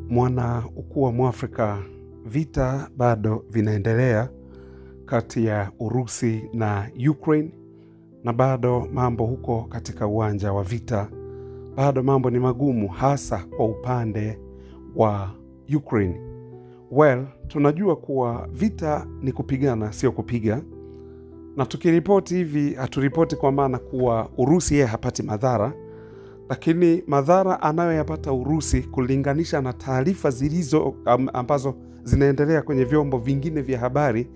Mwana ukuu wa Mwafrika, vita bado vinaendelea kati ya Urusi na Ukraine, na bado mambo huko katika uwanja wa vita, bado mambo ni magumu, hasa kwa upande wa Ukraine. Well, tunajua kuwa vita ni kupigana, sio kupiga, na tukiripoti hivi haturipoti kwa maana kuwa Urusi yeye hapati madhara lakini madhara anayoyapata Urusi kulinganisha na taarifa zilizo am, ambazo zinaendelea kwenye vyombo vingine vya habari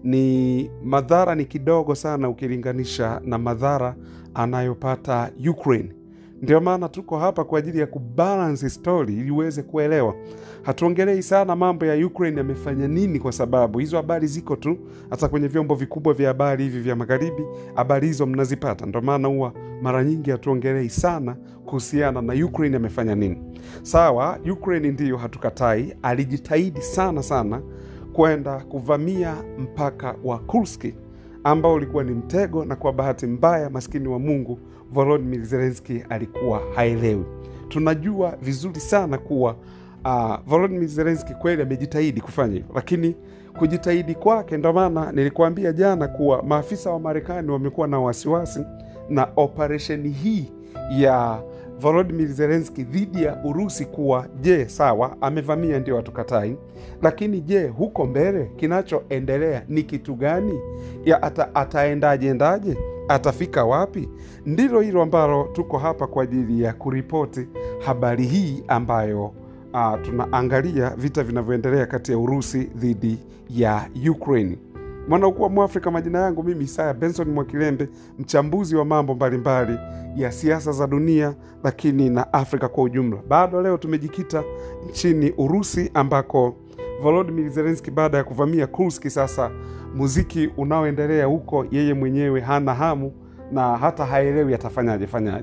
ni madhara ni kidogo sana ukilinganisha na madhara anayopata Ukraine. Ndio maana tuko hapa kwa ajili ya kubalance story ili uweze kuelewa. Hatuongelei sana mambo ya Ukraine yamefanya nini, kwa sababu hizo habari ziko tu hata kwenye vyombo vikubwa vya habari hivi vya magharibi, habari hizo mnazipata. Ndio maana huwa mara nyingi hatuongelei sana kuhusiana na Ukraine amefanya nini. Sawa, Ukraine ndiyo, hatukatai, alijitahidi sana sana kwenda kuvamia mpaka wa Kursk ambao ulikuwa ni mtego, na kwa bahati mbaya, maskini wa Mungu, Volodymyr Zelensky alikuwa haelewi. Tunajua vizuri sana kuwa uh, Volodymyr Zelensky kweli amejitahidi kufanya hivyo, lakini kujitahidi kwake, ndo maana nilikuambia jana kuwa maafisa wa Marekani wamekuwa na wasiwasi na operesheni hii ya Volodymyr Zelensky dhidi ya Urusi kuwa je, sawa amevamia, ndio hatukatai, lakini je, huko mbele kinachoendelea ni kitu gani? ya ata, ataendaje endaje, atafika wapi? Ndilo hilo ambalo tuko hapa kwa ajili ya kuripoti habari hii ambayo uh, tunaangalia vita vinavyoendelea kati ya Urusi dhidi ya Ukraine. Mwanaukuu wa Mwafrika, majina yangu mimi Isaya Benson Mwakilembe, mchambuzi wa mambo mbalimbali ya siasa za dunia, lakini na Afrika kwa ujumla. Bado leo tumejikita nchini Urusi ambako Volodymyr Zelensky baada ya kuvamia Kursk, sasa muziki unaoendelea huko, yeye mwenyewe hana hamu na hata haelewi atafanyaje fanyaje.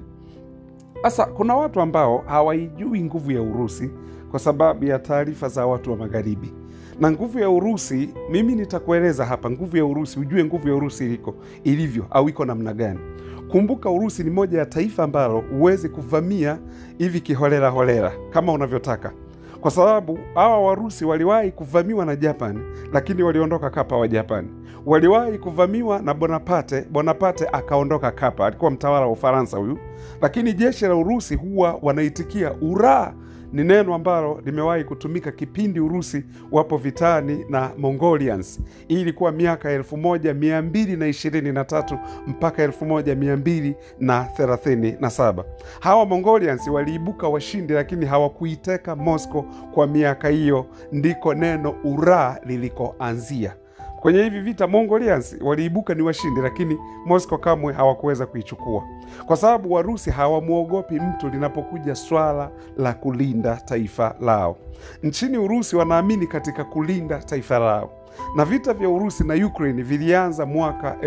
Sasa kuna watu ambao hawaijui nguvu ya Urusi kwa sababu ya taarifa za watu wa Magharibi na nguvu ya Urusi, mimi nitakueleza hapa nguvu ya Urusi, ujue nguvu ya Urusi iliko ilivyo au iko namna gani. Kumbuka, Urusi ni moja ya taifa ambalo huwezi kuvamia hivi kiholela holela kama unavyotaka, kwa sababu hawa Warusi waliwahi kuvamiwa na Japani, lakini waliondoka kapa wa Japani. Waliwahi kuvamiwa na Bonaparte, Bonaparte akaondoka kapa, alikuwa mtawala wa Ufaransa huyu, lakini jeshi la Urusi huwa wanaitikia uraa ni neno ambalo limewahi kutumika kipindi Urusi wapo vitani na Mongolians. Hii ilikuwa miaka elfu moja mia mbili na ishirini na tatu mpaka elfu moja mia mbili na thelathini na saba. Hawa Mongolians waliibuka washindi, lakini hawakuiteka Moscow kwa miaka hiyo, ndiko neno uraa lilikoanzia. Kwenye hivi vita Mongolians waliibuka ni washindi, lakini Moscow kamwe hawakuweza kuichukua, kwa sababu Warusi hawamwogopi mtu linapokuja swala la kulinda taifa lao. Nchini Urusi wanaamini katika kulinda taifa lao, na vita vya Urusi na Ukraine vilianza mwaka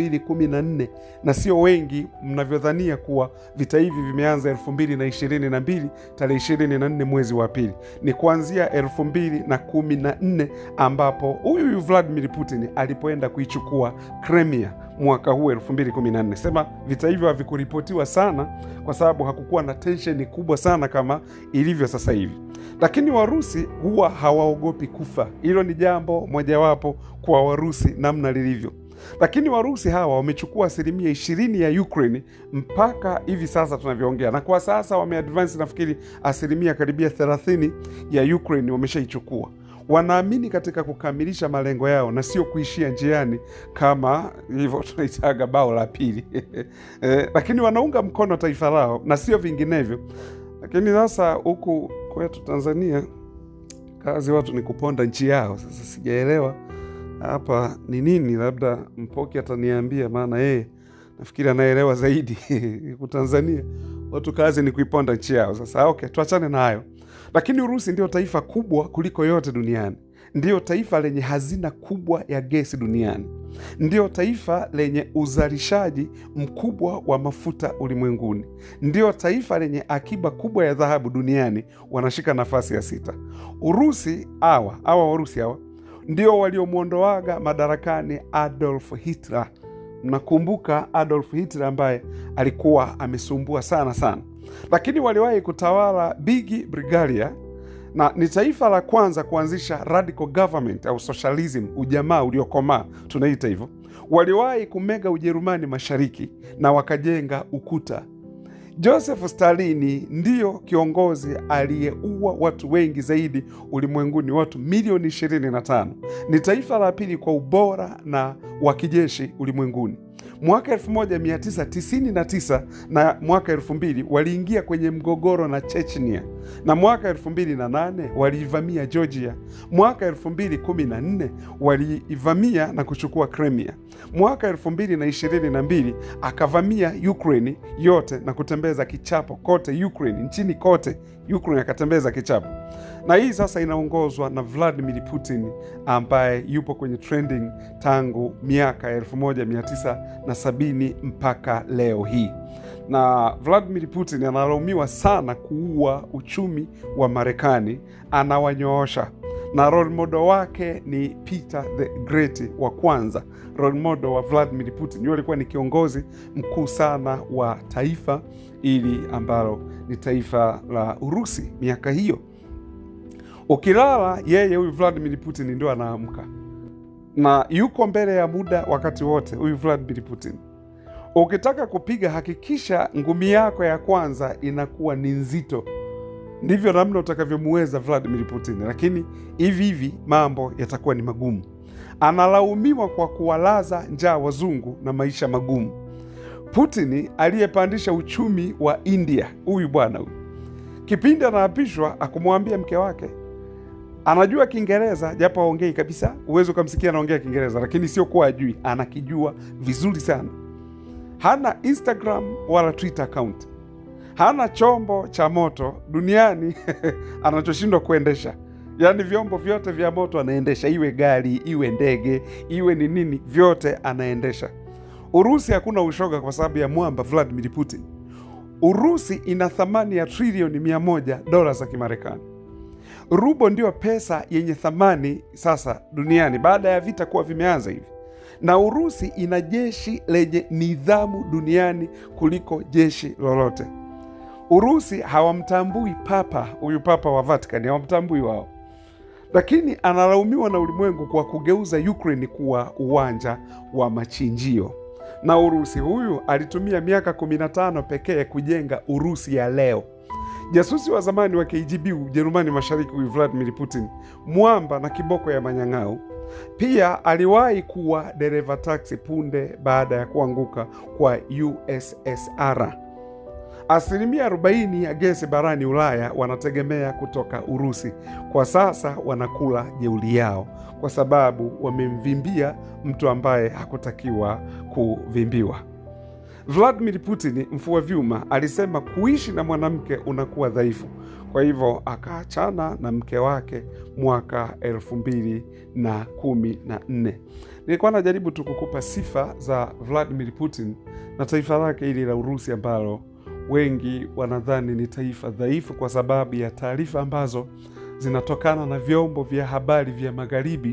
2014 na sio wengi mnavyodhania kuwa vita hivi vimeanza 2022 tarehe 24 mwezi wa pili. Ni kuanzia 2014 ambapo huyu huyu Vladimir Putin alipoenda kuichukua Crimea mwaka huu 2014. Sema vita hivyo havikuripotiwa sana kwa sababu hakukuwa na tensheni kubwa sana kama ilivyo sasa hivi, lakini Warusi huwa hawaogopi kufa. Hilo ni jambo mojawapo kwa Warusi namna lilivyo, lakini Warusi hawa wamechukua asilimia ishirini ya Ukraine mpaka hivi sasa tunavyoongea, na kwa sasa wameadvance nafikiri asilimia karibia thelathini ya Ukraine wameshaichukua wanaamini katika kukamilisha malengo yao na sio kuishia njiani kama hivyo tunaitaga bao la pili eh, lakini wanaunga mkono taifa lao na sio vinginevyo. Lakini sasa huku kwetu Tanzania kazi watu ni kuponda nchi yao. Sasa sijaelewa hapa ni nini, labda Mpoki ataniambia, maana yeye nafikiri anaelewa zaidi huku Tanzania watu kazi ni kuiponda nchi yao. Sasa okay, tuachane na hayo. Lakini Urusi ndio taifa kubwa kuliko yote duniani, ndiyo taifa lenye hazina kubwa ya gesi duniani, ndiyo taifa lenye uzalishaji mkubwa wa mafuta ulimwenguni, ndiyo taifa lenye akiba kubwa ya dhahabu duniani, wanashika nafasi ya sita. Urusi hawa hawa Warusi hawa ndio waliomwondoaga madarakani Adolf Hitler. Mnakumbuka Adolf Hitler ambaye alikuwa amesumbua sana sana, lakini waliwahi kutawala Bigi Brigalia na ni taifa la kwanza kuanzisha radical government au socialism, ujamaa uliokomaa tunaita hivyo. Waliwahi kumega Ujerumani Mashariki na wakajenga ukuta. Joseph Stalini ndiyo kiongozi aliyeua watu wengi zaidi ulimwenguni, watu milioni 25. Ni taifa la pili kwa ubora na wa kijeshi ulimwenguni. Mwaka 1999 na mwaka 2000 waliingia kwenye mgogoro na Chechnia, na mwaka 2008 waliivamia Georgia. Mwaka 2014 waliivamia na kuchukua Crimea. Mwaka 2022 akavamia Ukraine yote na kutembeza kichapo kote Ukraine, nchini kote Ukraine akatembeza kichapo, na hii sasa inaongozwa na Vladimir Putin ambaye yupo kwenye trending tangu miaka 1970 mpaka leo hii. Na Vladimir Putin analaumiwa sana kuua uchumi wa Marekani, anawanyoosha na role model wake ni Peter the Great wa kwanza. Role model wa Vladimir Putin yule alikuwa ni kiongozi mkuu sana wa taifa ili ambalo ni taifa la Urusi miaka hiyo. Ukilala yeye, huyu Vladimir Putin ndio anaamka na yuko mbele ya muda wakati wote. Huyu Vladimir Putin, ukitaka kupiga, hakikisha ngumi yako ya kwanza inakuwa ni nzito ndivyo namna utakavyomuweza Vladimir Putin, lakini hivi hivi mambo yatakuwa ni magumu. Analaumiwa kwa kuwalaza njaa wazungu na maisha magumu. Putin aliyepandisha uchumi wa India, huyu bwana huyu, kipindi anaapishwa akumwambia mke wake anajua Kiingereza japo aongei kabisa, huwezi ukamsikia anaongea Kiingereza, lakini sio kuwa ajui, anakijua vizuri sana. Hana Instagram wala Twitter account hana chombo cha moto duniani anachoshindwa kuendesha. Yaani vyombo vyote vya moto anaendesha, iwe gari, iwe ndege, iwe ni nini, vyote anaendesha. Urusi hakuna ushoga kwa sababu ya mwamba Vladimir Putin. Urusi ina thamani ya trilioni mia moja dola za Kimarekani. Rubo ndio pesa yenye thamani sasa duniani baada ya vita kuwa vimeanza hivi, na Urusi ina jeshi lenye nidhamu duniani kuliko jeshi lolote. Urusi hawamtambui papa, huyu papa wa Vatican hawamtambui wao, lakini analaumiwa na ulimwengu kwa kugeuza Ukraine kuwa uwanja wa machinjio. Na Urusi huyu alitumia miaka 15 pekee kujenga Urusi ya leo. Jasusi wa zamani wa KGB Ujerumani Mashariki, huyu Vladimir Putin, mwamba na kiboko ya manyang'au. Pia aliwahi kuwa dereva taksi punde baada ya kuanguka kwa USSR. Asilimia 40 ya gesi barani Ulaya wanategemea kutoka Urusi. Kwa sasa wanakula jeuli yao kwa sababu wamemvimbia mtu ambaye hakutakiwa kuvimbiwa. Vladimir Putin, mfua vyuma, alisema kuishi na mwanamke unakuwa dhaifu, kwa hivyo akaachana na mke wake mwaka elfu mbili na kumi na nne. Nilikuwa najaribu tu kukupa sifa za Vladimir Putin na taifa lake hili la Urusi ambalo wengi wanadhani ni taifa dhaifu kwa sababu ya taarifa ambazo zinatokana na vyombo vya habari vya Magharibi,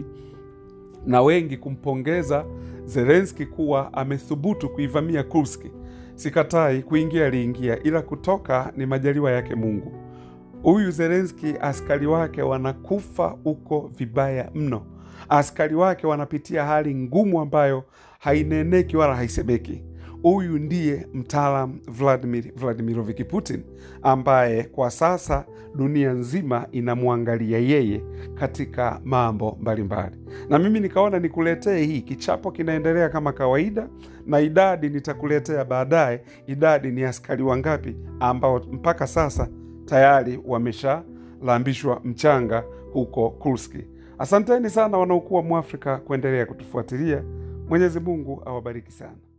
na wengi kumpongeza Zelenski kuwa amethubutu kuivamia Kursk. Sikatai, kuingia aliingia, ila kutoka ni majaliwa yake Mungu. Huyu Zelenski, askari wake wanakufa huko vibaya mno. Askari wake wanapitia hali ngumu ambayo haineneki wala haisemeki. Huyu ndiye mtaalam Vladimir Vladimirovich Putin ambaye kwa sasa dunia nzima inamwangalia yeye katika mambo mbalimbali, na mimi nikaona nikuletee hii. Kichapo kinaendelea kama kawaida, na idadi nitakuletea baadaye. Idadi ni askari wangapi ambao mpaka sasa tayari wameshalambishwa mchanga huko Kursk. Asanteni sana wanaokuwa Mwafrika kuendelea kutufuatilia. Mwenyezi Mungu awabariki sana.